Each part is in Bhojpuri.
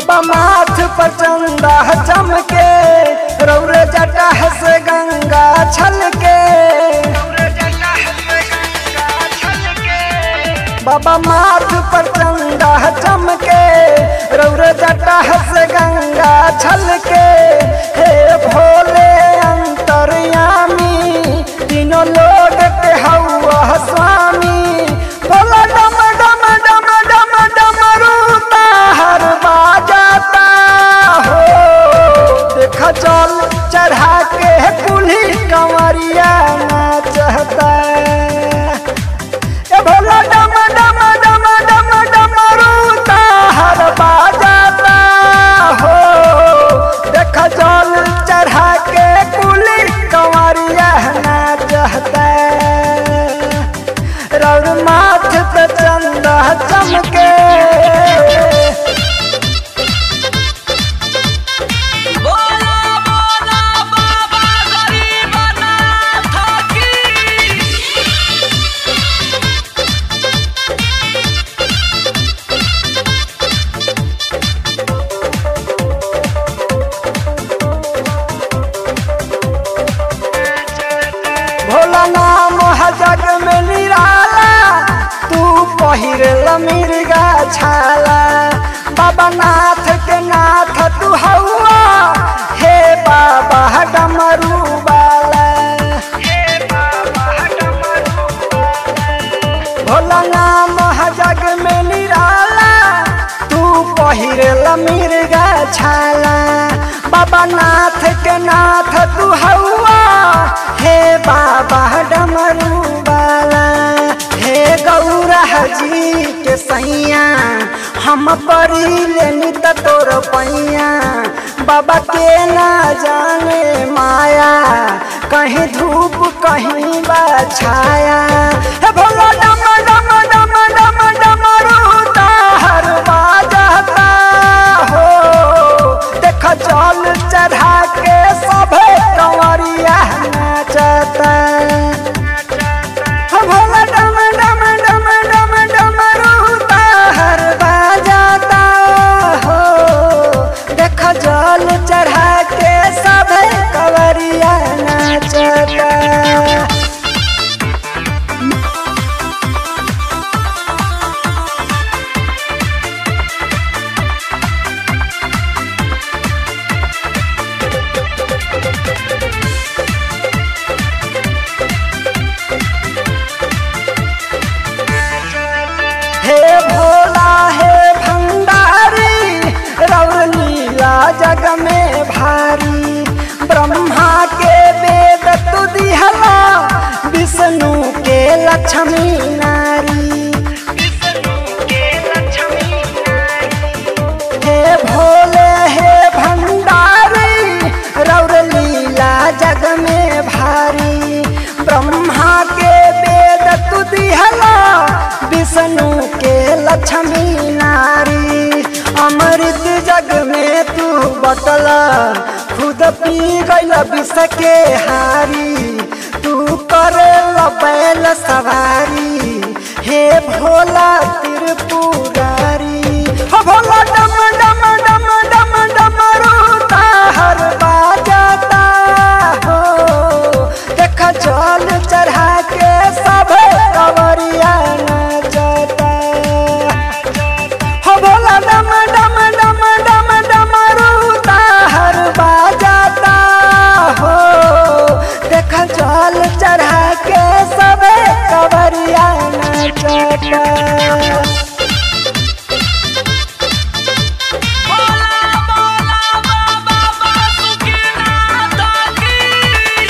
बाबा माथ पर चंदा चमके रौर जटा से गंगा छलके बाबा माथ पर चंदा चमके रौर जटा से गंगा छलके हे भोले अंतर्यामी तीनों लोग के हौआ स्वामी भोला डम डम डम डम डम रूता हर बाजाता हो देखा चल चढ़ा के कुल्ही कंवरिया नाचता ए भोला डम डम डम डम डम रूता हर बाजाता हो देखा चल चढ़ा के कुल्ही कंवरिया नाचता रौर माथ पे चंदा चमके बोला बोला बाबा गरीबनाथ की भोला नाम है जग में निराला तू पहिर मिर्गा छाला बाबा नाथ के नाथ तू हौआ हे बाबा डमरू वाला भोला नाम है जग में निराला तू पहिर मिर्गा छाला बाबा नाथ के नाथ तू हौआ हे बाबा डमरू वाला हे गौरा जी के सैया हम परी लेनी त तोर पैया बाबा के ना जाने माया कहीं धूप कहीं बा छाया हे भोला डम डम डम डम डम रूता हर बाजता हो देख जल चढ़ा के सभे कंवरिया नाचता हो भोला डम डम डम डम डम रूता हर बाजता हो देख जल चढ़ा के सभे कंवरिया नाचता हे भोला हे भंडारी रौर लीला जग में भारी ब्रह्मा के वेद तु दिहला विष्णु के लक्ष्मी नारी हे भोले हे भंडारी रौर लीला जग में भारी ब्रह्मा के वेद तु दिहला विष्णु के लक्ष्मी नारी अमृत जग में तू बटला खुद पी गईल विष के हारी तू करे बैल सवारी हे भोला त्रिपुरारी हो भोला डम डम डम डम डम रूता हर बाजता हो देख जल चढ़ा के सब कवरिया नाचता हो भोला डम डम डम डम डम रूता हर बाजता हो देख जल चढ़ा के सब कवरिया नाचता बोला बोला बाबा बासुकीनाथ की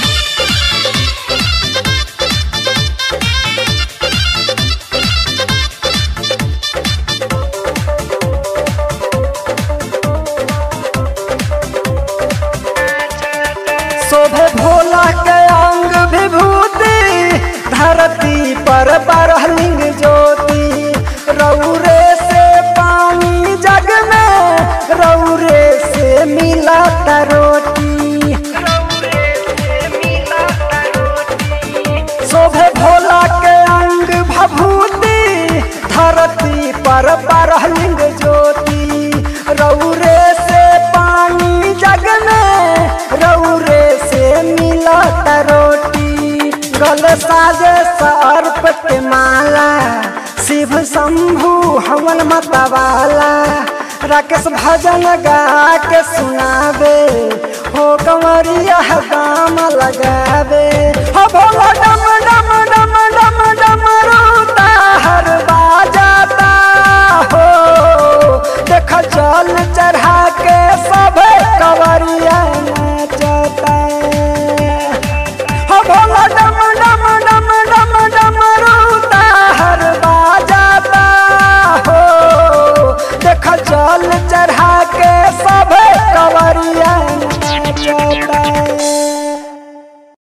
शोभे भोला के अंग विभूति धरती पर बरहलिंग ज्योति रौरे से पानी जग में रौरे से मिला रोटी शोभे भोला के अंग भभूति धरती पर बरहलिंग ज्योति रौ गले साजे सर्प के माला शिव शंभु हवन मतवाला राकेश भजन गा के सुनावे हो कंवरिया दाम लगावे